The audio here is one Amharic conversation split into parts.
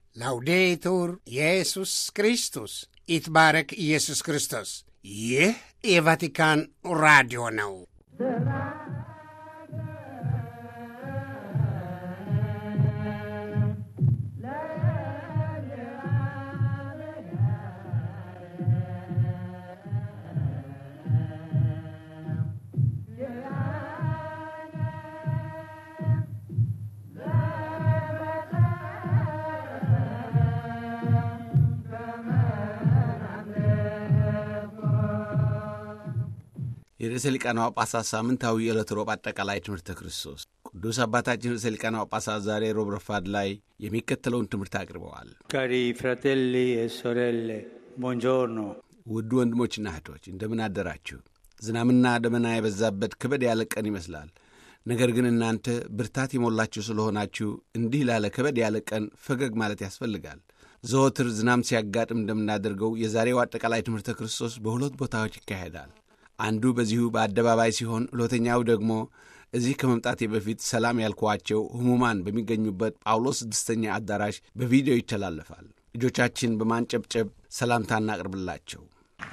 ላውዴቱር ኢየሱስ ክርስቶስ ይትባረክ ኢየሱስ ክርስቶስ። ይህ የቫቲካን ራዲዮ ነው። የርዕሰ ሊቃነ ጳጳሳት ሳምንታዊ የዕለት ሮብ አጠቃላይ ትምህርተ ክርስቶስ ቅዱስ አባታችን ርዕሰ ሊቃነ ጳጳሳት ዛሬ ሮብ ረፋድ ላይ የሚከተለውን ትምህርት አቅርበዋል። Cari fratelli e sorelle, buongiorno. ውድ ወንድሞችና እህቶች እንደምን አደራችሁ? ዝናምና ደመና የበዛበት ከበድ ያለ ቀን ይመስላል። ነገር ግን እናንተ ብርታት የሞላችሁ ስለሆናችሁ እንዲህ ላለ ከበድ ያለ ቀን ፈገግ ማለት ያስፈልጋል። ዘወትር ዝናም ሲያጋጥም እንደምናደርገው የዛሬው አጠቃላይ ትምህርተ ክርስቶስ በሁለት ቦታዎች ይካሄዳል። አንዱ በዚሁ በአደባባይ ሲሆን፣ ሁለተኛው ደግሞ እዚህ ከመምጣቴ በፊት ሰላም ያልኳቸው ሕሙማን በሚገኙበት ጳውሎስ ስድስተኛ አዳራሽ በቪዲዮ ይተላለፋል። እጆቻችን በማንጨብጨብ ሰላምታ እናቅርብላቸው።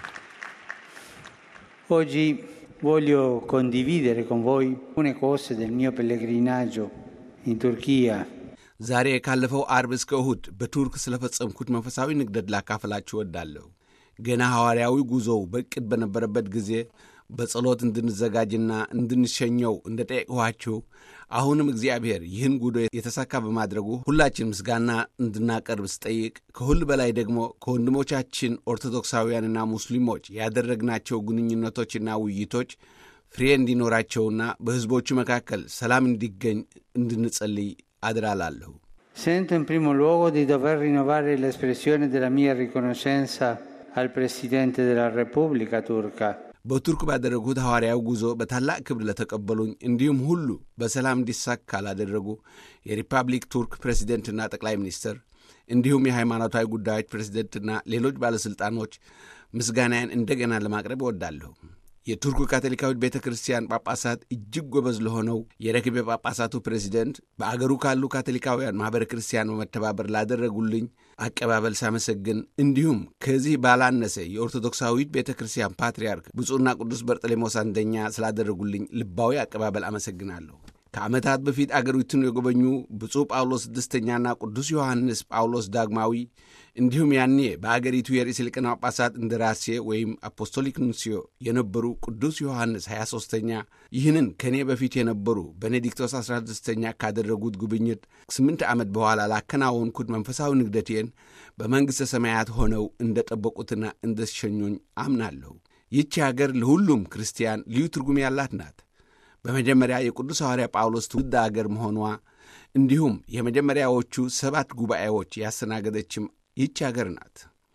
Oggi voglio condividere con voi alcune cose del mio pellegrinaggio in Turchia. ዛሬ ካለፈው አርብ እስከ እሁድ በቱርክ ስለፈጸምኩት መንፈሳዊ ንግደት ላካፈላችሁ እወዳለሁ። ገና ሐዋርያዊ ጉዞው በዕቅድ በነበረበት ጊዜ በጸሎት እንድንዘጋጅና እንድንሸኘው እንደ ጠየቅኋችሁ አሁንም እግዚአብሔር ይህን ጉዞ የተሳካ በማድረጉ ሁላችን ምስጋና እንድናቀርብ ስጠይቅ ከሁሉ በላይ ደግሞ ከወንድሞቻችን ኦርቶዶክሳውያንና ሙስሊሞች ያደረግናቸው ግንኙነቶችና ውይይቶች ፍሬ እንዲኖራቸውና በሕዝቦቹ መካከል ሰላም እንዲገኝ እንድንጸልይ አድራላለሁ። Sento in primo luogo di dover rinnovare l'espressione della mia riconoscenza al Presidente della Repubblica turca. በቱርክ ባደረጉት ሐዋርያዊ ጉዞ በታላቅ ክብር ለተቀበሉኝ እንዲሁም ሁሉ በሰላም እንዲሳካ ላደረጉ የሪፐብሊክ ቱርክ ፕሬዚደንትና ጠቅላይ ሚኒስትር እንዲሁም የሃይማኖታዊ ጉዳዮች ፕሬዚደንትና ሌሎች ባለሥልጣኖች ምስጋናዬን እንደገና ለማቅረብ እወዳለሁ። የቱርኩ ካቶሊካዊት ቤተ ክርስቲያን ጳጳሳት እጅግ ጎበዝ ለሆነው የረክቤ ጳጳሳቱ ፕሬዚደንት በአገሩ ካሉ ካቶሊካውያን ማኅበረ ክርስቲያን በመተባበር ላደረጉልኝ አቀባበል ሳመሰግን እንዲሁም ከዚህ ባላነሰ የኦርቶዶክሳዊት ቤተ ክርስቲያን ፓትርያርክ ብፁዕና ቅዱስ በርጠሌሞስ አንደኛ ስላደረጉልኝ ልባዊ አቀባበል አመሰግናለሁ። ከዓመታት በፊት አገሪቱን የጎበኙ ብፁዕ ጳውሎስ ስድስተኛና ቅዱስ ዮሐንስ ጳውሎስ ዳግማዊ እንዲሁም ያኔ በአገሪቱ የርዕሰ ሊቃነ ጳጳሳት እንደራሴ ወይም አፖስቶሊክ ኑንሲዮ የነበሩ ቅዱስ ዮሐንስ 23ተኛ ይህንን ከእኔ በፊት የነበሩ ቤኔዲክቶስ 16ተኛ ካደረጉት ጉብኝት ስምንት ዓመት በኋላ ላከናወንኩት መንፈሳዊ ንግደቴን በመንግሥተ ሰማያት ሆነው እንደ ጠበቁትና እንደ ሸኙኝ አምናለሁ። ይህች አገር ለሁሉም ክርስቲያን ልዩ ትርጉም ያላት ናት። በመጀመሪያ የቅዱስ ሐዋርያ ጳውሎስ ትውልድ አገር መሆኗ እንዲሁም የመጀመሪያዎቹ ሰባት ጉባኤዎች ያስተናገደችም ይህች አገር ናት።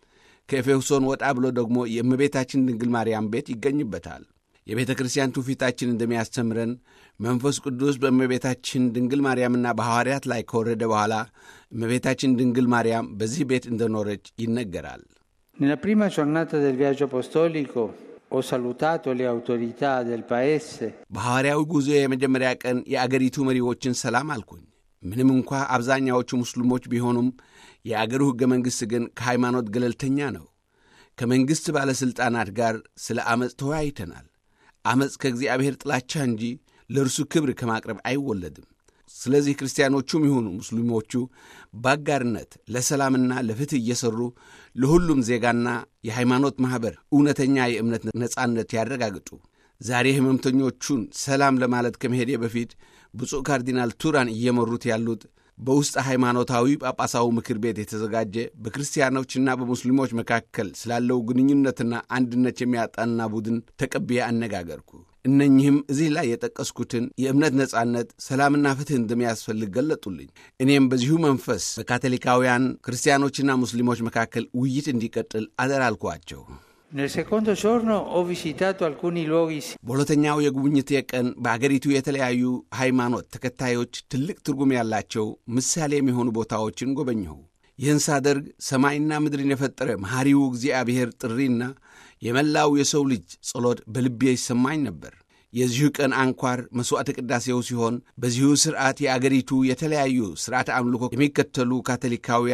ከኤፌሶን ወጣ ብሎ ደግሞ የእመቤታችን ድንግል ማርያም ቤት ይገኝበታል። የቤተ ክርስቲያን ትውፊታችን እንደሚያስተምረን መንፈስ ቅዱስ በእመቤታችን ድንግል ማርያምና በሐዋርያት ላይ ከወረደ በኋላ እመቤታችን ድንግል ማርያም በዚህ ቤት እንደኖረች ይነገራል። Nella prima giornata del viaggio apostolico ho salutato le autorità del paese በሐዋርያዊ ጉዞ የመጀመሪያ ቀን የአገሪቱ መሪዎችን ሰላም አልኩኝ። ምንም እንኳ አብዛኛዎቹ ሙስሊሞች ቢሆኑም የአገሩ ሕገ መንግሥት ግን ከሃይማኖት ገለልተኛ ነው። ከመንግሥት ባለሥልጣናት ጋር ስለ ዐመፅ ተወያይተናል። ዐመፅ ከእግዚአብሔር ጥላቻ እንጂ ለእርሱ ክብር ከማቅረብ አይወለድም። ስለዚህ ክርስቲያኖቹም ይሁኑ ሙስሊሞቹ በአጋርነት ለሰላምና ለፍትሕ እየሠሩ ለሁሉም ዜጋና የሃይማኖት ማኅበር እውነተኛ የእምነት ነጻነት ያረጋግጡ። ዛሬ ሕመምተኞቹን ሰላም ለማለት ከመሄዴ በፊት ብፁዕ ካርዲናል ቱራን እየመሩት ያሉት በውስጥ ሃይማኖታዊ ጳጳሳዊ ምክር ቤት የተዘጋጀ በክርስቲያኖችና በሙስሊሞች መካከል ስላለው ግንኙነትና አንድነት የሚያጣና ቡድን ተቀብዬ አነጋገርኩ። እነኚህም እዚህ ላይ የጠቀስኩትን የእምነት ነጻነት፣ ሰላምና ፍትሕ እንደሚያስፈልግ ገለጡልኝ። እኔም በዚሁ መንፈስ በካቶሊካውያን ክርስቲያኖችና ሙስሊሞች መካከል ውይይት እንዲቀጥል አደራ አልኳቸው። Nel secondo giorno ho visitato alcuni luoghi በሁለተኛው የጉብኝቴ ቀን በአገሪቱ የተለያዩ ሃይማኖት ተከታዮች ትልቅ ትርጉም ያላቸው ምሳሌ የሚሆኑ ቦታዎችን ጎበኘሁ። ይህን ሳደርግ ሰማይና ምድርን የፈጠረ መሐሪው እግዚአብሔር ጥሪና የመላው የሰው ልጅ ጸሎት በልቤ ይሰማኝ ነበር። የዚሁ ቀን አንኳር መሥዋዕተ ቅዳሴው ሲሆን በዚሁ ሥርዓት የአገሪቱ የተለያዩ ሥርዓተ አምልኮ የሚከተሉ ካቶሊካውያን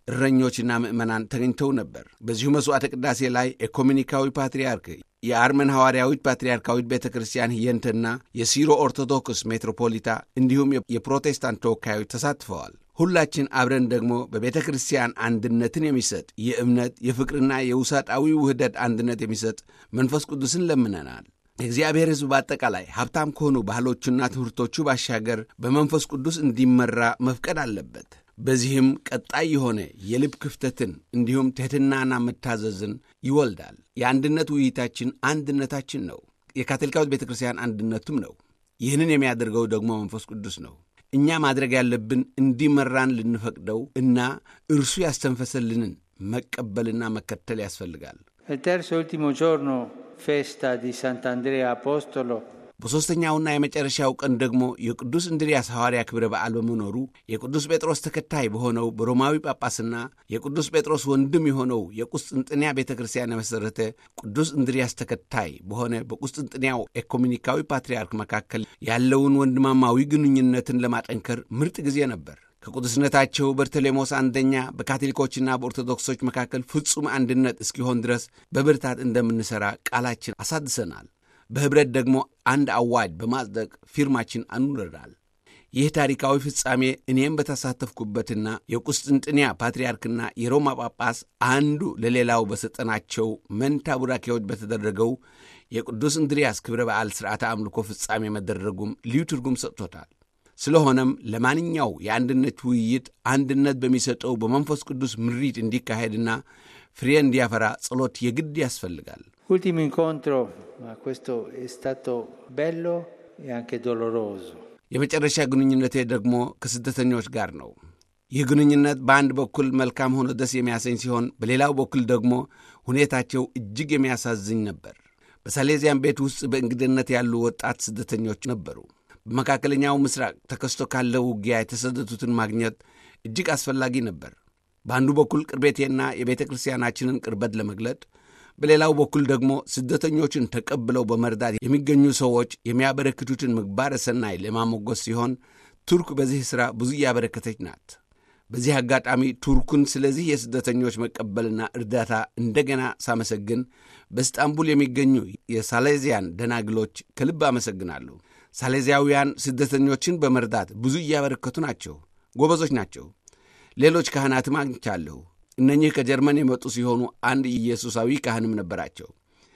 እረኞችና ምዕመናን ተገኝተው ነበር። በዚሁ መሥዋዕተ ቅዳሴ ላይ ኤኮሚኒካዊ ፓትርያርክ የአርመን ሐዋርያዊት ፓትርያርካዊት ቤተ ክርስቲያን ሂየንትና የሲሮ ኦርቶዶክስ ሜትሮፖሊታ እንዲሁም የፕሮቴስታንት ተወካዮች ተሳትፈዋል። ሁላችን አብረን ደግሞ በቤተ ክርስቲያን አንድነትን የሚሰጥ የእምነት የፍቅርና የውሳጣዊ ውህደት አንድነት የሚሰጥ መንፈስ ቅዱስን ለምነናል። የእግዚአብሔር ሕዝብ በአጠቃላይ ሀብታም ከሆኑ ባህሎቹና ትምህርቶቹ ባሻገር በመንፈስ ቅዱስ እንዲመራ መፍቀድ አለበት። በዚህም ቀጣይ የሆነ የልብ ክፍተትን እንዲሁም ትሕትናና መታዘዝን ይወልዳል። የአንድነት ውይይታችን አንድነታችን ነው። የካቶሊካዊት ቤተ ክርስቲያን አንድነቱም ነው። ይህንን የሚያደርገው ደግሞ መንፈስ ቅዱስ ነው። እኛ ማድረግ ያለብን እንዲመራን ልንፈቅደው እና እርሱ ያስተንፈሰልንን መቀበልና መከተል ያስፈልጋል። Il terzo e ultimo giorno, festa di Sant'Andrea Apostolo, በሦስተኛውና የመጨረሻው ቀን ደግሞ የቅዱስ እንድርያስ ሐዋርያ ክብረ በዓል በመኖሩ የቅዱስ ጴጥሮስ ተከታይ በሆነው በሮማዊ ጳጳስና የቅዱስ ጴጥሮስ ወንድም የሆነው የቁስጥንጥንያ ቤተ ክርስቲያን የመሠረተ ቅዱስ እንድርያስ ተከታይ በሆነ በቁስጥንጥንያው ኤኮሚኒካዊ ፓትርያርክ መካከል ያለውን ወንድማማዊ ግንኙነትን ለማጠንከር ምርጥ ጊዜ ነበር። ከቅዱስነታቸው በርተሌሞስ አንደኛ በካቶሊኮችና በኦርቶዶክሶች መካከል ፍጹም አንድነት እስኪሆን ድረስ በብርታት እንደምንሠራ ቃላችን አሳድሰናል። በኅብረት ደግሞ አንድ አዋጅ በማጽደቅ ፊርማችን አኑረናል። ይህ ታሪካዊ ፍጻሜ እኔም በተሳተፍኩበትና የቁስጥንጥንያ ፓትርያርክና የሮማ ጳጳስ አንዱ ለሌላው በሰጠናቸው መንታ ቡራኬዎች በተደረገው የቅዱስ እንድርያስ ክብረ በዓል ሥርዓተ አምልኮ ፍጻሜ መደረጉም ልዩ ትርጉም ሰጥቶታል። ስለሆነም ለማንኛው የአንድነት ውይይት አንድነት በሚሰጠው በመንፈስ ቅዱስ ምሪት እንዲካሄድና ፍሬ እንዲያፈራ ጸሎት የግድ ያስፈልጋል። ultimo incontro, ma questo è stato bello e anche doloroso. የመጨረሻ ግንኙነቴ ደግሞ ከስደተኞች ጋር ነው። ይህ ግንኙነት በአንድ በኩል መልካም ሆኖ ደስ የሚያሰኝ ሲሆን፣ በሌላው በኩል ደግሞ ሁኔታቸው እጅግ የሚያሳዝኝ ነበር። በሳሌዚያን ቤት ውስጥ በእንግድነት ያሉ ወጣት ስደተኞች ነበሩ። በመካከለኛው ምስራቅ ተከስቶ ካለው ውጊያ የተሰደዱትን ማግኘት እጅግ አስፈላጊ ነበር። በአንዱ በኩል ቅርቤቴና የቤተ ክርስቲያናችንን ቅርበት ለመግለጥ በሌላው በኩል ደግሞ ስደተኞችን ተቀብለው በመርዳት የሚገኙ ሰዎች የሚያበረክቱትን ምግባረ ሰናይ ለማሞገስ ሲሆን ቱርክ በዚህ ሥራ ብዙ እያበረከተች ናት። በዚህ አጋጣሚ ቱርኩን ስለዚህ የስደተኞች መቀበልና እርዳታ እንደገና ሳመሰግን በእስጣንቡል የሚገኙ የሳሌዚያን ደናግሎች ከልብ አመሰግናለሁ። ሳሌዚያውያን ስደተኞችን በመርዳት ብዙ እያበረከቱ ናቸው። ጎበዞች ናቸው። ሌሎች ካህናትም አግኝቻለሁ። እነኚህ ከጀርመን የመጡ ሲሆኑ አንድ ኢየሱሳዊ ካህንም ነበራቸው።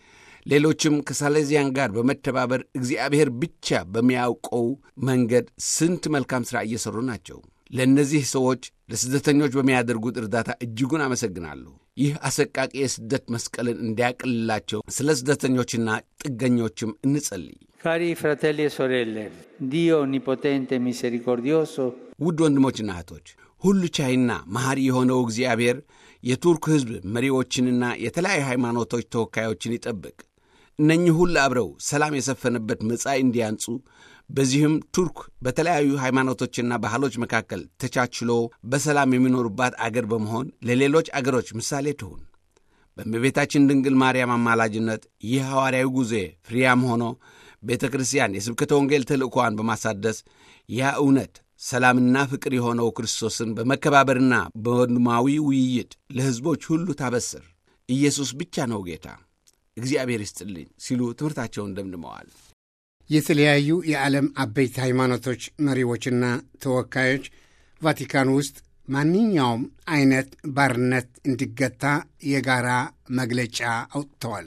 ሌሎችም ከሳሌዚያን ጋር በመተባበር እግዚአብሔር ብቻ በሚያውቀው መንገድ ስንት መልካም ሥራ እየሠሩ ናቸው። ለእነዚህ ሰዎች ለስደተኞች በሚያደርጉት እርዳታ እጅጉን አመሰግናለሁ። ይህ አሰቃቂ የስደት መስቀልን እንዲያቅልላቸው ስለ ስደተኞችና ጥገኞችም እንጸልይ። Cari fratelli e sorelle, Dio onnipotente e misericordioso ውድ ወንድሞችና እህቶች ሁሉ ቻይና መሐሪ የሆነው እግዚአብሔር የቱርክ ሕዝብ መሪዎችንና የተለያዩ ሃይማኖቶች ተወካዮችን ይጠብቅ። እነኚህ ሁሉ አብረው ሰላም የሰፈነበት መጻኢ እንዲያንጹ በዚህም ቱርክ በተለያዩ ሃይማኖቶችና ባህሎች መካከል ተቻችሎ በሰላም የሚኖሩባት አገር በመሆን ለሌሎች አገሮች ምሳሌ ትሁን። በእመቤታችን ድንግል ማርያም አማላጅነት ይህ ሐዋርያዊ ጉዞ ፍሬያም ሆኖ ቤተ ክርስቲያን የስብከተ ወንጌል ተልእኮዋን በማሳደስ ያ እውነት ሰላምና ፍቅር የሆነው ክርስቶስን በመከባበርና በወንድማዊ ውይይት ለሕዝቦች ሁሉ ታበስር። ኢየሱስ ብቻ ነው ጌታ። እግዚአብሔር ይስጥልኝ ሲሉ ትምህርታቸውን ደምድመዋል። የተለያዩ የዓለም አበይት ሃይማኖቶች መሪዎችና ተወካዮች ቫቲካን ውስጥ ማንኛውም አይነት ባርነት እንዲገታ የጋራ መግለጫ አውጥተዋል።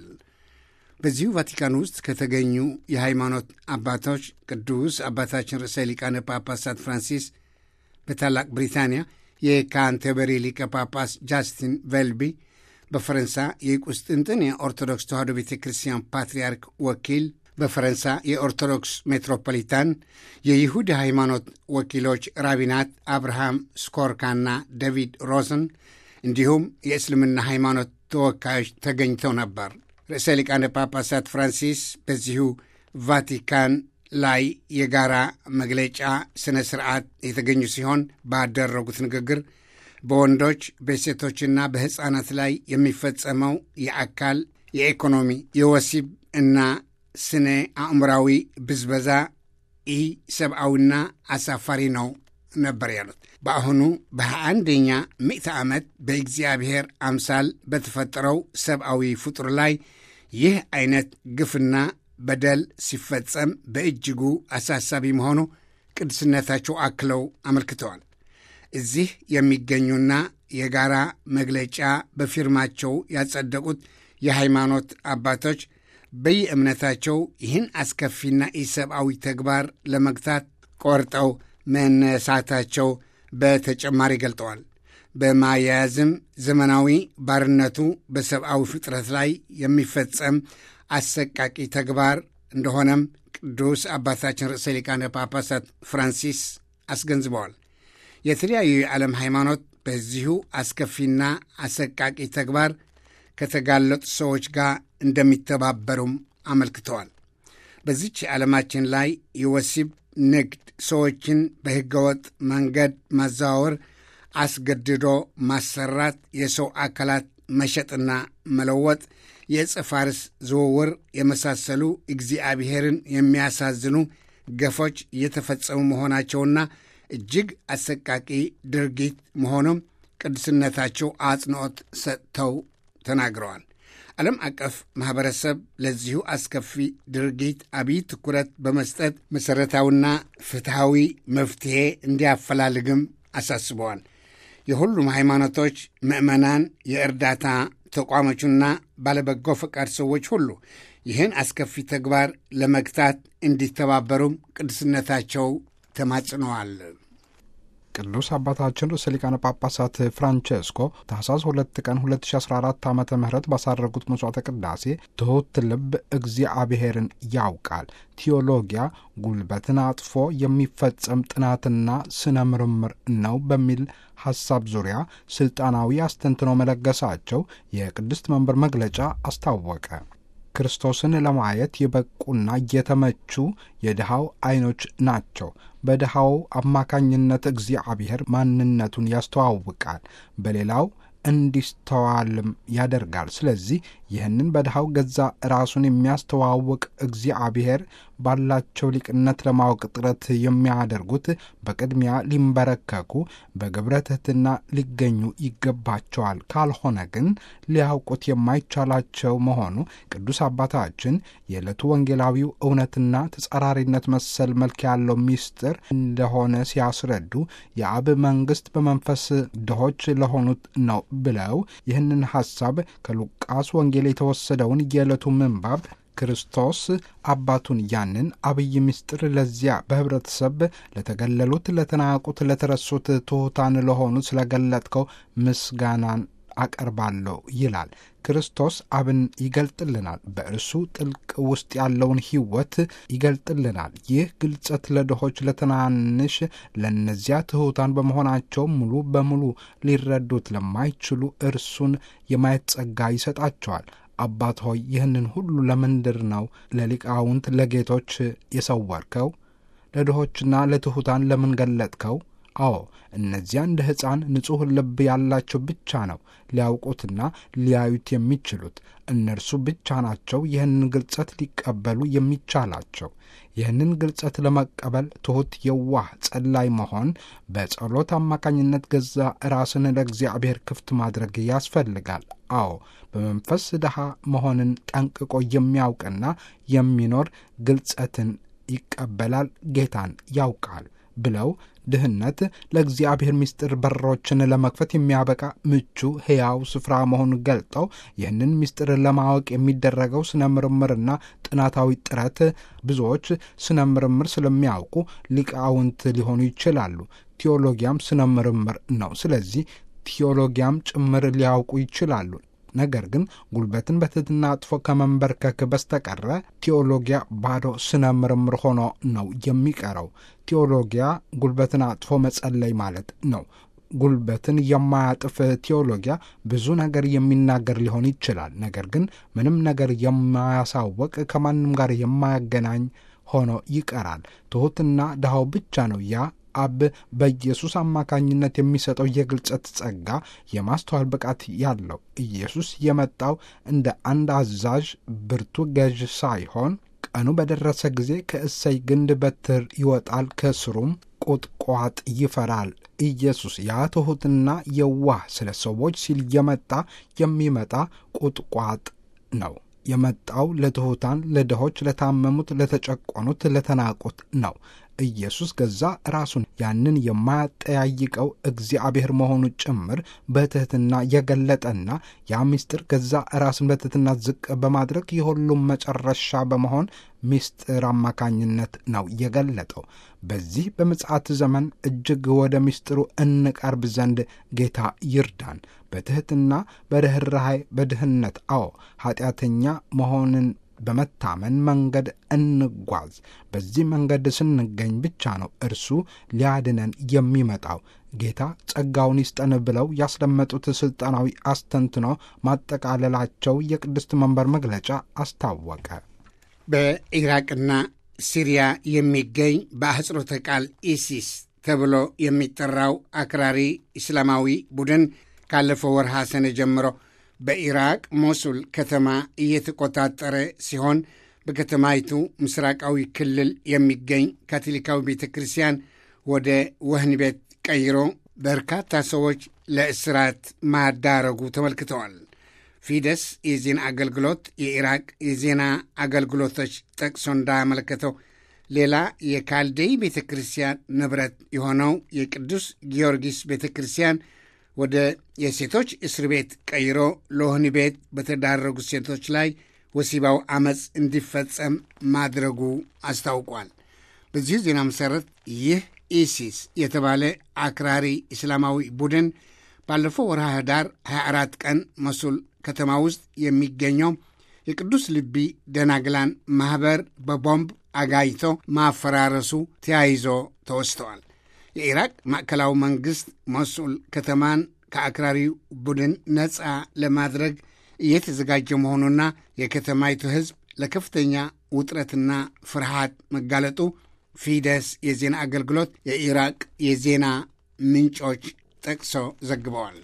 በዚሁ ቫቲካን ውስጥ ከተገኙ የሃይማኖት አባቶች ቅዱስ አባታችን ርዕሰ ሊቃነ ጳጳሳት ፍራንሲስ በታላቅ ብሪታንያ የካንተበሪ ሊቀ ጳጳስ ጃስቲን ቬልቢ በፈረንሳ የቁስጥንጥን የኦርቶዶክስ ተዋሕዶ ቤተ ክርስቲያን ፓትርያርክ ወኪል በፈረንሳ የኦርቶዶክስ ሜትሮፖሊታን የይሁድ ሃይማኖት ወኪሎች ራቢናት አብርሃም ስኮርካና ዴቪድ ሮዘን እንዲሁም የእስልምና ሃይማኖት ተወካዮች ተገኝተው ነበር። ርዕሰ ሊቃነ ጳጳሳት ፍራንሲስ በዚሁ ቫቲካን ላይ የጋራ መግለጫ ሥነ ሥርዓት የተገኙ ሲሆን ባደረጉት ንግግር በወንዶች በሴቶችና በሕፃናት ላይ የሚፈጸመው የአካል፣ የኢኮኖሚ፣ የወሲብ እና ስነ አእምራዊ ብዝበዛ ኢ ሰብአዊና አሳፋሪ ነው ነበር ያሉት። በአሁኑ በሃያ አንደኛ ምዕተ ዓመት በእግዚአብሔር አምሳል በተፈጠረው ሰብአዊ ፍጡር ላይ ይህ አይነት ግፍና በደል ሲፈጸም በእጅጉ አሳሳቢ መሆኑ ቅዱስነታቸው አክለው አመልክተዋል። እዚህ የሚገኙና የጋራ መግለጫ በፊርማቸው ያጸደቁት የሃይማኖት አባቶች በየእምነታቸው ይህን አስከፊና ኢሰብአዊ ተግባር ለመግታት ቆርጠው መነሳታቸው በተጨማሪ ገልጠዋል። በማያያዝም ዘመናዊ ባርነቱ በሰብአዊ ፍጥረት ላይ የሚፈጸም አሰቃቂ ተግባር እንደሆነም ቅዱስ አባታችን ርዕሰ ሊቃነ ጳጳሳት ፍራንሲስ አስገንዝበዋል። የተለያዩ የዓለም ሃይማኖት በዚሁ አስከፊና አሰቃቂ ተግባር ከተጋለጡ ሰዎች ጋር እንደሚተባበሩም አመልክተዋል። በዚች የዓለማችን ላይ የወሲብ ንግድ፣ ሰዎችን በሕገወጥ መንገድ ማዘዋወር፣ አስገድዶ ማሰራት፣ የሰው አካላት መሸጥና መለወጥ፣ የዕፀ ፋርስ ዝውውር የመሳሰሉ እግዚአብሔርን የሚያሳዝኑ ገፎች እየተፈጸሙ መሆናቸውና እጅግ አሰቃቂ ድርጊት መሆኑም ቅዱስነታቸው አጽንዖት ሰጥተው ተናግረዋል። ዓለም አቀፍ ማኅበረሰብ ለዚሁ አስከፊ ድርጊት አብይ ትኩረት በመስጠት መሠረታዊና ፍትሐዊ መፍትሔ እንዲያፈላልግም አሳስበዋል። የሁሉም ሃይማኖቶች ምዕመናን፣ የእርዳታ ተቋሞቹና ባለበጎ ፈቃድ ሰዎች ሁሉ ይህን አስከፊ ተግባር ለመግታት እንዲተባበሩም ቅዱስነታቸው ተማጽነዋል። ቅዱስ አባታችን ርዕሰ ሊቃነ ጳጳሳት ፍራንቼስኮ ታኅሳስ ሁለት ቀን 2014 ዓ ም ባሳረጉት መሥዋዕተ ቅዳሴ ትሑት ልብ እግዚአብሔርን ያውቃል፣ ቴዎሎጊያ ጉልበትን አጥፎ የሚፈጸም ጥናትና ስነ ምርምር ነው በሚል ሐሳብ ዙሪያ ሥልጣናዊ አስተንትኖ መለገሳቸው የቅድስት መንበር መግለጫ አስታወቀ። ክርስቶስን ለማየት የበቁና የተመቹ የድሃው ዐይኖች ናቸው። በድሃው አማካኝነት እግዚአብሔር ማንነቱን ያስተዋውቃል፣ በሌላው እንዲስተዋልም ያደርጋል። ስለዚህ ይህንን በድሃው ገዛ ራሱን የሚያስተዋውቅ እግዚአብሔር ባላቸው ሊቅነት ለማወቅ ጥረት የሚያደርጉት በቅድሚያ ሊንበረከኩ በግብረ ትሕትና ሊገኙ ይገባቸዋል። ካልሆነ ግን ሊያውቁት የማይቻላቸው መሆኑ ቅዱስ አባታችን የዕለቱ ወንጌላዊው እውነትና ተጻራሪነት መሰል መልክ ያለው ምስጢር እንደሆነ ሲያስረዱ የአብ መንግሥት በመንፈስ ድሆች ለሆኑት ነው ብለው ይህንን ሐሳብ ከሉቃስ ወንጌል የተወሰደውን የዕለቱ ምንባብ ክርስቶስ አባቱን ያንን አብይ ምስጢር ለዚያ በኅብረተሰብ ለተገለሉት፣ ለተናቁት፣ ለተረሱት ትሑታን ለሆኑት ስለገለጥከው ምስጋናን አቀርባለሁ ይላል። ክርስቶስ አብን ይገልጥልናል። በእርሱ ጥልቅ ውስጥ ያለውን ሕይወት ይገልጥልናል። ይህ ግልጸት ለድሆች፣ ለትናንሽ፣ ለእነዚያ ትሑታን በመሆናቸው ሙሉ በሙሉ ሊረዱት ለማይችሉ እርሱን የማየት ጸጋ ይሰጣቸዋል። አባት ሆይ ይህንን ሁሉ ለምንድር ነው ለሊቃውንት ለጌቶች የሰወርከው? ለድሆችና ለትሑታን ለምን ገለጥከው? አዎ እነዚያ እንደ ሕፃን ንጹሕ ልብ ያላቸው ብቻ ነው ሊያውቁትና ሊያዩት የሚችሉት። እነርሱ ብቻ ናቸው ይህንን ግልጸት ሊቀበሉ የሚቻላቸው። ይህንን ግልጸት ለመቀበል ትሑት፣ የዋህ፣ ጸላይ መሆን፣ በጸሎት አማካኝነት ገዛ ራስን ለእግዚአብሔር ክፍት ማድረግ ያስፈልጋል። አዎ በመንፈስ ድሃ መሆንን ጠንቅቆ የሚያውቅና የሚኖር ግልጸትን ይቀበላል፣ ጌታን ያውቃል ብለው ድህነት ለእግዚአብሔር ምስጢር በሮችን ለመክፈት የሚያበቃ ምቹ ሕያው ስፍራ መሆኑን ገልጠው ይህንን ምስጢር ለማወቅ የሚደረገው ስነ ምርምርና ጥናታዊ ጥረት ብዙዎች ስነ ምርምር ስለሚያውቁ ሊቃውንት ሊሆኑ ይችላሉ። ቴዎሎጊያም ስነ ምርምር ነው። ስለዚህ ቴዎሎጊያም ጭምር ሊያውቁ ይችላሉ። ነገር ግን ጉልበትን በትሕትና አጥፎ ከመንበርከክ በስተቀረ ቴዎሎጊያ ባዶ ስነ ምርምር ሆኖ ነው የሚቀረው። ቴዎሎጊያ ጉልበትን አጥፎ መጸለይ ማለት ነው። ጉልበትን የማያጥፍ ቴዎሎጊያ ብዙ ነገር የሚናገር ሊሆን ይችላል። ነገር ግን ምንም ነገር የማያሳወቅ ከማንም ጋር የማያገናኝ ሆኖ ይቀራል። ትሑትና ድሃው ብቻ ነው ያ አብ በኢየሱስ አማካኝነት የሚሰጠው የግልጸት ጸጋ የማስተዋል ብቃት ያለው። ኢየሱስ የመጣው እንደ አንድ አዛዥ ብርቱ ገዥ ሳይሆን ቀኑ በደረሰ ጊዜ ከእሰይ ግንድ በትር ይወጣል፣ ከስሩም ቁጥቋጥ ይፈራል። ኢየሱስ ያ ትሑትና የዋህ ስለ ሰዎች ሲል የመጣ የሚመጣ ቁጥቋጥ ነው። የመጣው ለትሑታን፣ ለድሆች፣ ለታመሙት፣ ለተጨቆኑት፣ ለተናቁት ነው። ኢየሱስ ገዛ ራሱን ያንን የማያጠያይቀው እግዚአብሔር መሆኑ ጭምር በትሕትና የገለጠና ያ ምስጢር ገዛ ራሱን በትሕትና ዝቅ በማድረግ የሁሉም መጨረሻ በመሆን ምስጢር አማካኝነት ነው የገለጠው። በዚህ በምጽአት ዘመን እጅግ ወደ ምስጢሩ እንቀርብ ዘንድ ጌታ ይርዳን። በትሕትና በርኅራኄ በድህነት አዎ ኃጢአተኛ መሆንን በመታመን መንገድ እንጓዝ። በዚህ መንገድ ስንገኝ ብቻ ነው እርሱ ሊያድነን የሚመጣው። ጌታ ጸጋውን ይስጠን ብለው ያስደመጡት ሥልጣናዊ አስተንትኖ ማጠቃለላቸው የቅድስት መንበር መግለጫ አስታወቀ። በኢራቅና ሲሪያ የሚገኝ በአህጽሮተ ቃል ኢሲስ ተብሎ የሚጠራው አክራሪ እስላማዊ ቡድን ካለፈው ወርሃ ሰኔ ጀምሮ በኢራቅ ሞሱል ከተማ እየተቆጣጠረ ሲሆን በከተማይቱ ምስራቃዊ ክልል የሚገኝ ካቶሊካዊ ቤተ ክርስቲያን ወደ ወህኒ ቤት ቀይሮ በርካታ ሰዎች ለእስራት ማዳረጉ ተመልክተዋል። ፊደስ የዜና አገልግሎት የኢራቅ የዜና አገልግሎቶች ጠቅሶ እንዳመለከተው ሌላ የካልዴይ ቤተ ክርስቲያን ንብረት የሆነው የቅዱስ ጊዮርጊስ ቤተ ክርስቲያን ወደ የሴቶች እስር ቤት ቀይሮ ለወህኒ ቤት በተዳረጉ ሴቶች ላይ ወሲባዊ አመፅ እንዲፈጸም ማድረጉ አስታውቋል። በዚህ ዜና መሠረት ይህ ኢሲስ የተባለ አክራሪ እስላማዊ ቡድን ባለፈው ወርሃ ህዳር 24 ቀን መሱል ከተማ ውስጥ የሚገኘው የቅዱስ ልቢ ደናግላን ማኅበር በቦምብ አጋይቶ ማፈራረሱ ተያይዞ ተወስተዋል። የኢራቅ ማዕከላዊ መንግሥት ሞሱል ከተማን ከአክራሪው ቡድን ነፃ ለማድረግ እየተዘጋጀ መሆኑና የከተማይቱ ሕዝብ ለከፍተኛ ውጥረትና ፍርሃት መጋለጡ ፊደስ የዜና አገልግሎት የኢራቅ የዜና ምንጮች ጠቅሶ ዘግበዋል።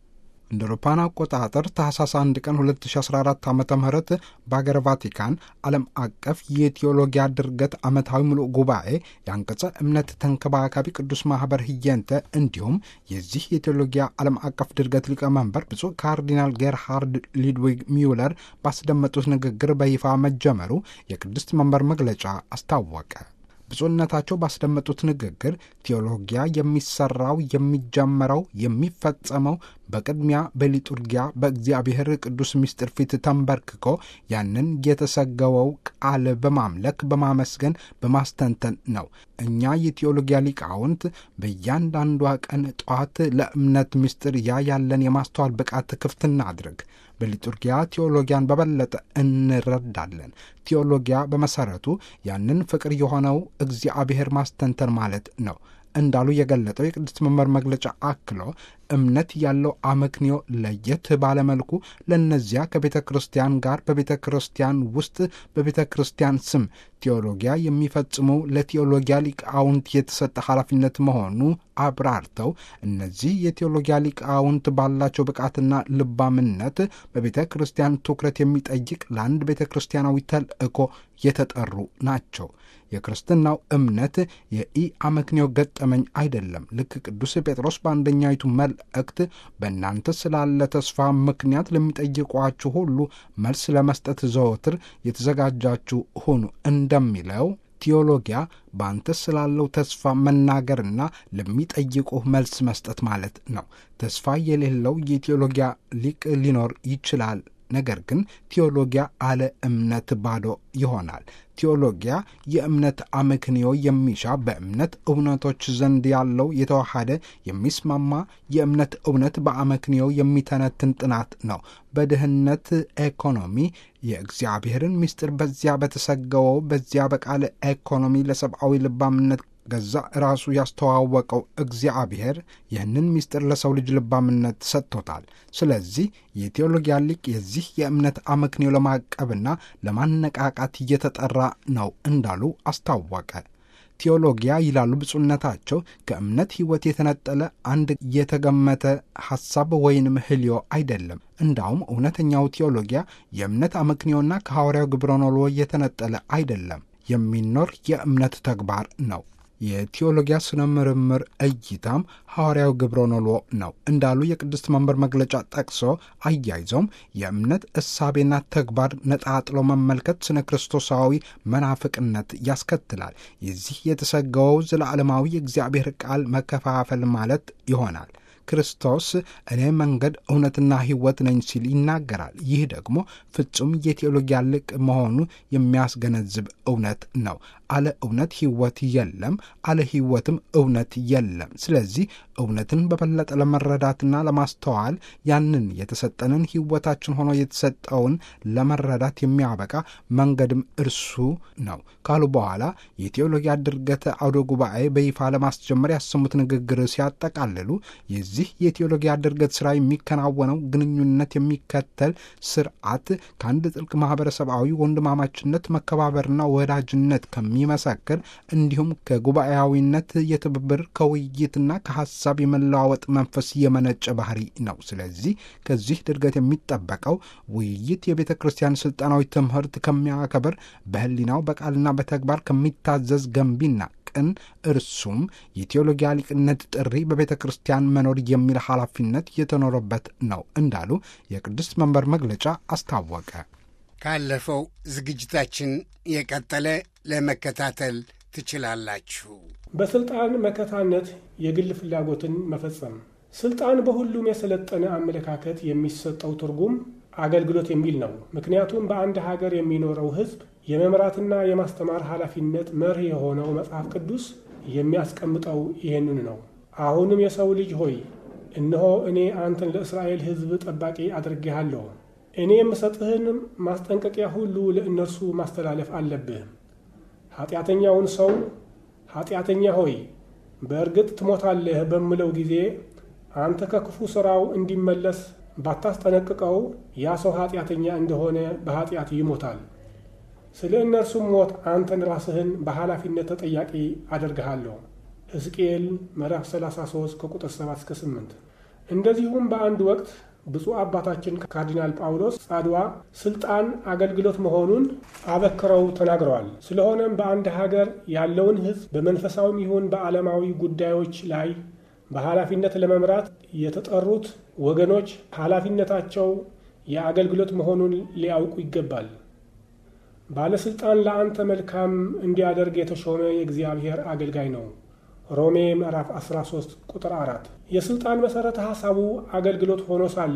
እንደ አውሮፓውያን አቆጣጠር ታህሳስ 1 ቀን 2014 ዓ ም በአገር ቫቲካን ዓለም አቀፍ የቴዎሎጊያ ድርገት ዓመታዊ ምሉእ ጉባኤ የአንቀጸ እምነት ተንከባካቢ ቅዱስ ማኅበር ህየንተ እንዲሁም የዚህ የቴዎሎጊያ ዓለም አቀፍ ድርገት ሊቀመንበር ብፁዕ ካርዲናል ጌርሃርድ ሊድዊግ ሚውለር ባስደመጡት ንግግር በይፋ መጀመሩ የቅድስት መንበር መግለጫ አስታወቀ። ብፁዕነታቸው ባስደመጡት ንግግር ቴዎሎጊያ የሚሰራው የሚጀመረው የሚፈጸመው በቅድሚያ በሊጡርጊያ በእግዚአብሔር ቅዱስ ምስጢር ፊት ተንበርክኮ ያንን የተሰገወው ቃል በማምለክ በማመስገን በማስተንተን ነው። እኛ የቴዎሎጊያ ሊቃውንት በእያንዳንዷ ቀን ጠዋት ለእምነት ምስጢር ያ ያለን የማስተዋል ብቃት ክፍት እናድርግ። በሊጡርጊያ ቴዎሎጊያን በበለጠ እንረዳለን። ቴዎሎጊያ በመሰረቱ ያንን ፍቅር የሆነው እግዚአብሔር ማስተንተን ማለት ነው እንዳሉ የገለጠው የቅድስት መንበር መግለጫ አክሎ እምነት ያለው አመክንዮ ለየት ባለመልኩ ለእነዚያ ከቤተ ክርስቲያን ጋር በቤተ ክርስቲያን ውስጥ በቤተ ክርስቲያን ስም ቴዎሎጊያ የሚፈጽሙ ለቴዎሎጊያ ሊቃውንት የተሰጠ ኃላፊነት መሆኑ አብራርተው እነዚህ የቴዎሎጊያ ሊቃውንት ባላቸው ብቃትና ልባምነት በቤተ ክርስቲያን ትኩረት የሚጠይቅ ለአንድ ቤተ ክርስቲያናዊ ተልእኮ የተጠሩ ናቸው። የክርስትናው እምነት የኢ አመክንዮ ገጠመኝ አይደለም። ልክ ቅዱስ ጴጥሮስ በአንደኛይቱ መልእክት በእናንተ ስላለ ተስፋ ምክንያት ለሚጠይቋችሁ ሁሉ መልስ ለመስጠት ዘወትር የተዘጋጃችሁ ሁኑ እንደሚለው ቴዎሎጊያ በአንተ ስላለው ተስፋ መናገርና ለሚጠይቁህ መልስ መስጠት ማለት ነው። ተስፋ የሌለው የቴዎሎጊያ ሊቅ ሊኖር ይችላል። ነገር ግን ቴዎሎጊያ አለ እምነት ባዶ ይሆናል። ቴዎሎጊያ የእምነት አመክንዮ የሚሻ በእምነት እውነቶች ዘንድ ያለው የተዋሃደ የሚስማማ የእምነት እውነት በአመክንዮ የሚተነትን ጥናት ነው። በድህነት ኢኮኖሚ የእግዚአብሔርን ምስጢር በዚያ በተሰገወው በዚያ በቃለ ኢኮኖሚ ለሰብአዊ ልባምነት ገዛ ራሱ ያስተዋወቀው እግዚአብሔር ይህንን ምስጢር ለሰው ልጅ ልባምነት ሰጥቶታል። ስለዚህ የቴዎሎጊያ ሊቅ የዚህ የእምነት አመክንዮ ለማቀብና ለማነቃቃት እየተጠራ ነው እንዳሉ አስታወቀ። ቴዎሎጊያ ይላሉ ብፁዕነታቸው ከእምነት ሕይወት የተነጠለ አንድ የተገመተ ሐሳብ ወይንም ህልዮ አይደለም። እንዳውም እውነተኛው ቴዎሎጊያ የእምነት አመክንዮና ከሐዋርያው ግብረ ኖሎ የተነጠለ አይደለም፣ የሚኖር የእምነት ተግባር ነው። የቴዎሎጊያ ስነ ምርምር እይታም ሐዋርያው ግብረ ኖሎ ነው እንዳሉ የቅድስት መንበር መግለጫ ጠቅሶ አያይዘውም የእምነት እሳቤና ተግባር ነጣጥሎ መመልከት ስነ ክርስቶሳዊ መናፍቅነት ያስከትላል። የዚህ የተሰገወው ዘለዓለማዊ የእግዚአብሔር ቃል መከፋፈል ማለት ይሆናል። ክርስቶስ እኔ መንገድ እውነትና ሕይወት ነኝ ሲል ይናገራል። ይህ ደግሞ ፍጹም የቴዎሎጊያ ልቅ መሆኑ የሚያስገነዝብ እውነት ነው። አለ እውነት ሕይወት የለም፣ አለ ሕይወትም እውነት የለም። ስለዚህ እውነትን በበለጠ ለመረዳትና ለማስተዋል ያንን የተሰጠንን ሕይወታችን ሆኖ የተሰጠውን ለመረዳት የሚያበቃ መንገድም እርሱ ነው ካሉ በኋላ የቴዎሎጊያ ድርገተ አውደ ጉባኤ በይፋ ለማስጀመር ያሰሙት ንግግር ሲያጠቃልሉ የዚህ የቴዎሎጊያ ድርገት ሥራ የሚከናወነው ግንኙነት የሚከተል ስርዓት ከአንድ ጥልቅ ማኅበረሰባዊ ወንድማማችነት መከባበርና ወዳጅነት ከሚመሰክር እንዲሁም ከጉባኤያዊነት የትብብር ከውይይትና ከሐሳብ የመለዋወጥ መንፈስ የመነጨ ባህሪ ነው። ስለዚህ ከዚህ ድርገት የሚጠበቀው ውይይት የቤተ ክርስቲያን ሥልጣናዊ ትምህርት ከሚያከብር በሕሊናው በቃልና በተግባር ከሚታዘዝ ገንቢና ቅን እርሱም የቴዎሎጊያ ሊቅነት ጥሪ በቤተ ክርስቲያን መኖር የሚል ኃላፊነት የተኖረበት ነው እንዳሉ የቅድስት መንበር መግለጫ አስታወቀ። ካለፈው ዝግጅታችን የቀጠለ ለመከታተል ትችላላችሁ። በስልጣን መከታነት የግል ፍላጎትን መፈጸም። ስልጣን በሁሉም የሰለጠነ አመለካከት የሚሰጠው ትርጉም አገልግሎት የሚል ነው። ምክንያቱም በአንድ ሀገር የሚኖረው ሕዝብ የመምራትና የማስተማር ኃላፊነት መርህ የሆነው መጽሐፍ ቅዱስ የሚያስቀምጠው ይህንን ነው። አሁንም የሰው ልጅ ሆይ እነሆ እኔ አንተን ለእስራኤል ሕዝብ ጠባቂ አድርጌሃለሁ። እኔ የምሰጥህን ማስጠንቀቂያ ሁሉ ለእነርሱ ማስተላለፍ አለብህ። ኃጢአተኛውን ሰው ኃጢአተኛ ሆይ በእርግጥ ትሞታለህ በምለው ጊዜ አንተ ከክፉ ሥራው እንዲመለስ ባታስጠነቅቀው ያ ሰው ኃጢአተኛ እንደሆነ በኃጢአት ይሞታል። ስለ እነርሱም ሞት አንተን ራስህን በኃላፊነት ተጠያቂ አደርግሃለሁ። ሕዝቅኤል ምዕራፍ 33 ከቁጥር 7 እስከ 8። እንደዚሁም በአንድ ወቅት ብፁዕ አባታችን ካርዲናል ጳውሎስ ጻድዋ ስልጣን አገልግሎት መሆኑን አበክረው ተናግረዋል። ስለሆነም በአንድ ሀገር ያለውን ሕዝብ በመንፈሳዊም ይሁን በዓለማዊ ጉዳዮች ላይ በኃላፊነት ለመምራት የተጠሩት ወገኖች ኃላፊነታቸው የአገልግሎት መሆኑን ሊያውቁ ይገባል። ባለሥልጣን ለአንተ መልካም እንዲያደርግ የተሾመ የእግዚአብሔር አገልጋይ ነው። ሮሜ ምዕራፍ 13 ቁጥር 4። የሥልጣን መሠረተ ሐሳቡ አገልግሎት ሆኖ ሳለ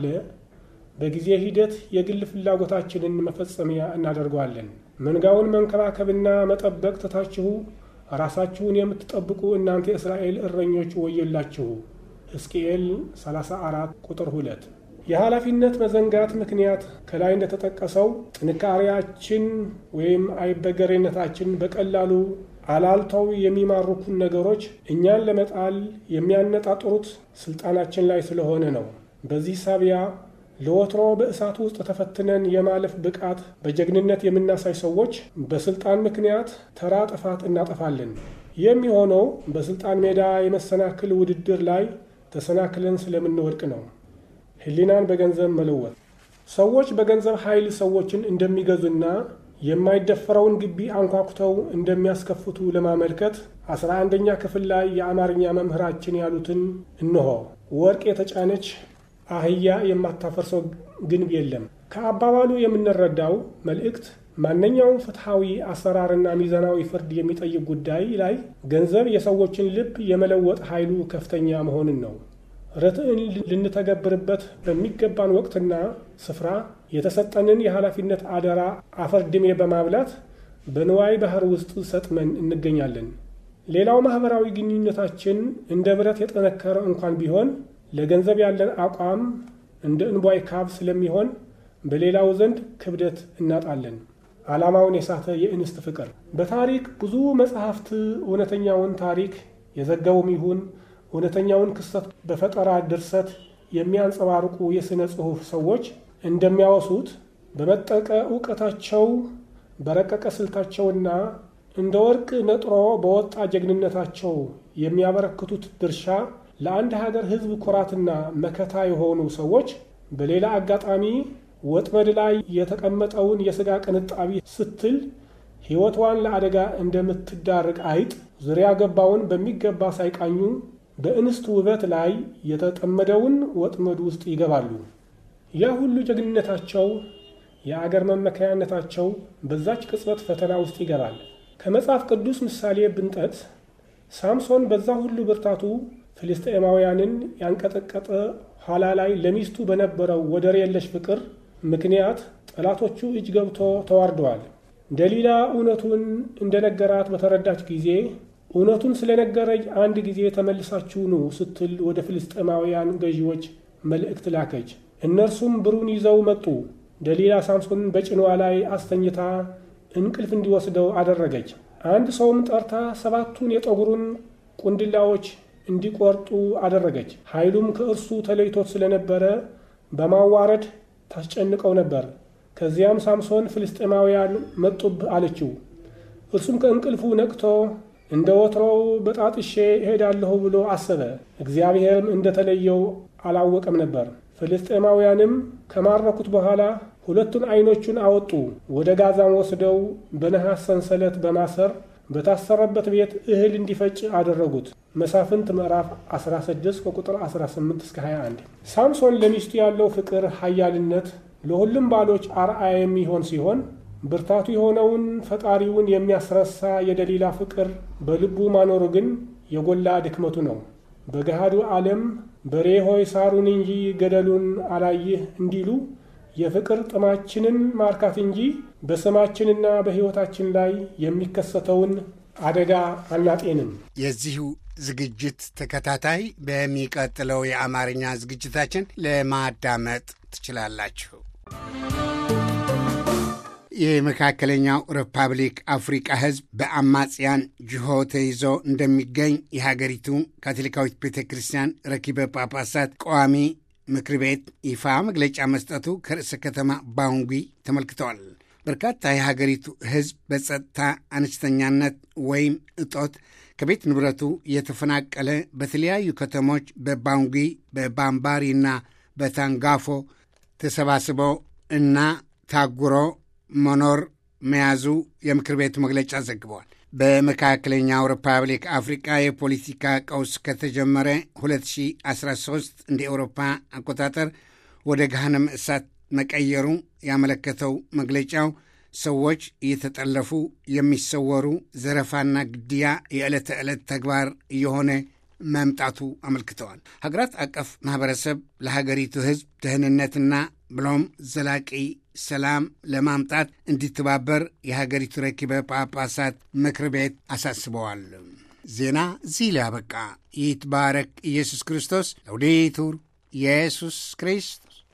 በጊዜ ሂደት የግል ፍላጎታችንን መፈጸሚያ እናደርገዋለን። መንጋውን መንከባከብና መጠበቅ ትታችሁ ራሳችሁን የምትጠብቁ እናንተ የእስራኤል እረኞች ወዮላችሁ። ሕዝቅኤል 34 ቁጥር 2። የኃላፊነት መዘንጋት ምክንያት ከላይ እንደተጠቀሰው ጥንካሬያችን ወይም አይበገሬነታችን በቀላሉ አላልተው የሚማርኩን ነገሮች እኛን ለመጣል የሚያነጣጥሩት ስልጣናችን ላይ ስለሆነ ነው። በዚህ ሳቢያ ለወትሮ በእሳት ውስጥ ተፈትነን የማለፍ ብቃት በጀግንነት የምናሳይ ሰዎች በስልጣን ምክንያት ተራ ጥፋት እናጠፋለን። የሚሆነው በስልጣን ሜዳ የመሰናክል ውድድር ላይ ተሰናክለን ስለምንወድቅ ነው። ሕሊናን በገንዘብ መለወጥ ሰዎች በገንዘብ ኃይል ሰዎችን እንደሚገዙና የማይደፈረውን ግቢ አንኳኩተው እንደሚያስከፍቱ ለማመልከት አስራ አንደኛ ክፍል ላይ የአማርኛ መምህራችን ያሉትን እንሆ ወርቅ የተጫነች አህያ የማታፈርሰው ግንብ የለም። ከአባባሉ የምንረዳው መልእክት ማንኛውም ፍትሐዊ አሰራርና ሚዛናዊ ፍርድ የሚጠይቅ ጉዳይ ላይ ገንዘብ የሰዎችን ልብ የመለወጥ ኃይሉ ከፍተኛ መሆንን ነው። ርትዕን ልንተገብርበት በሚገባን ወቅትና ስፍራ የተሰጠንን የኃላፊነት አደራ አፈር ድሜ በማብላት በንዋይ ባህር ውስጥ ሰጥመን እንገኛለን። ሌላው ማኅበራዊ ግንኙነታችን እንደ ብረት የጠነከረ እንኳን ቢሆን ለገንዘብ ያለን አቋም እንደ እንቧይ ካብ ስለሚሆን በሌላው ዘንድ ክብደት እናጣለን። ዓላማውን የሳተ የእንስት ፍቅር። በታሪክ ብዙ መጽሐፍት እውነተኛውን ታሪክ የዘገቡም ይሁን እውነተኛውን ክስተት በፈጠራ ድርሰት የሚያንጸባርቁ የሥነ ጽሑፍ ሰዎች እንደሚያወሱት በመጠቀ እውቀታቸው በረቀቀ ስልታቸውና እንደ ወርቅ ነጥሮ በወጣ ጀግንነታቸው የሚያበረክቱት ድርሻ ለአንድ ሀገር ሕዝብ ኩራትና መከታ የሆኑ ሰዎች በሌላ አጋጣሚ ወጥመድ ላይ የተቀመጠውን የሥጋ ቅንጣቢ ስትል ሕይወቷን ለአደጋ እንደምትዳርግ አይጥ ዙሪያ ገባውን በሚገባ ሳይቃኙ በእንስት ውበት ላይ የተጠመደውን ወጥመድ ውስጥ ይገባሉ። ያ ሁሉ ጀግንነታቸው፣ የአገር መመከያነታቸው በዛች ቅጽበት ፈተና ውስጥ ይገባል። ከመጽሐፍ ቅዱስ ምሳሌ ብንጠት ሳምሶን በዛ ሁሉ ብርታቱ ፍልስጤማውያንን ያንቀጠቀጠ ኋላ ላይ ለሚስቱ በነበረው ወደር የለሽ ፍቅር ምክንያት ጠላቶቹ እጅ ገብቶ ተዋርደዋል። ደሊላ እውነቱን እንደነገራት በተረዳች ጊዜ እውነቱን ስለነገረኝ አንድ ጊዜ ተመልሳችሁ ኑ ስትል ወደ ፍልስጤማውያን ገዢዎች መልእክት ላከች። እነርሱም ብሩን ይዘው መጡ። ደሊላ ሳምሶንን በጭኗ ላይ አስተኝታ እንቅልፍ እንዲወስደው አደረገች። አንድ ሰውም ጠርታ ሰባቱን የጠጉሩን ቁንድላዎች እንዲቆርጡ አደረገች። ኃይሉም ከእርሱ ተለይቶት ስለነበረ በማዋረድ ታስጨንቀው ነበር። ከዚያም ሳምሶን ፍልስጤማውያን መጡብህ አለችው። እርሱም ከእንቅልፉ ነቅቶ እንደ ወትሮው በጣጥሼ እሄዳለሁ ብሎ አሰበ። እግዚአብሔርም እንደተለየው አላወቀም ነበር። ፍልስጤማውያንም ከማረኩት በኋላ ሁለቱን ዓይኖቹን አወጡ። ወደ ጋዛም ወስደው በነሐስ ሰንሰለት በማሰር በታሰረበት ቤት እህል እንዲፈጭ አደረጉት። መሳፍንት ምዕራፍ 16 ከቁጥር 18 እስከ 21። ሳምሶን ለሚስቱ ያለው ፍቅር ኃያልነት ለሁሉም ባሎች አርአያ የሚሆን ሲሆን ብርታቱ የሆነውን ፈጣሪውን የሚያስረሳ የደሊላ ፍቅር በልቡ ማኖሩ ግን የጎላ ድክመቱ ነው። በገሃዱ ዓለም በሬ ሆይ ሳሩን እንጂ ገደሉን አላይህ እንዲሉ የፍቅር ጥማችንን ማርካት እንጂ በስማችንና በሕይወታችን ላይ የሚከሰተውን አደጋ አናጤንም። የዚሁ ዝግጅት ተከታታይ በሚቀጥለው የአማርኛ ዝግጅታችን ለማዳመጥ ትችላላችሁ። የመካከለኛው ሪፐብሊክ አፍሪቃ ሕዝብ በአማጽያን ጅሆ ተይዞ እንደሚገኝ የሀገሪቱ ካቶሊካዊት ቤተ ክርስቲያን ረኪበ ጳጳሳት ቋሚ ምክር ቤት ይፋ መግለጫ መስጠቱ ከርዕሰ ከተማ ባንጉ ተመልክተዋል። በርካታ የሀገሪቱ ሕዝብ በጸጥታ አነስተኛነት ወይም እጦት ከቤት ንብረቱ የተፈናቀለ በተለያዩ ከተሞች በባንጉ በባምባሪና በታንጋፎ ተሰባስቦ እና ታጉሮ መኖር መያዙ የምክር ቤቱ መግለጫ ዘግበዋል። በመካከለኛው ሪፐብሊክ አፍሪቃ የፖለቲካ ቀውስ ከተጀመረ 2013 እንደ ኤውሮፓ አቆጣጠር ወደ ገሃነመ እሳት መቀየሩ ያመለከተው መግለጫው ሰዎች እየተጠለፉ የሚሰወሩ፣ ዘረፋና ግድያ የዕለት ተዕለት ተግባር እየሆነ መምጣቱ አመልክተዋል። ሀገራት አቀፍ ማኅበረሰብ ለሀገሪቱ ሕዝብ ደህንነትና ብሎም ዘላቂ ሰላም ለማምጣት እንዲተባበር የሀገሪቱ ረኪበ ጳጳሳት ምክር ቤት አሳስበዋል። ዜና እዚህ ላይ አበቃ። ይትባረክ ኢየሱስ ክርስቶስ። ለውዴቱር ኢየሱስ ክርስቶስ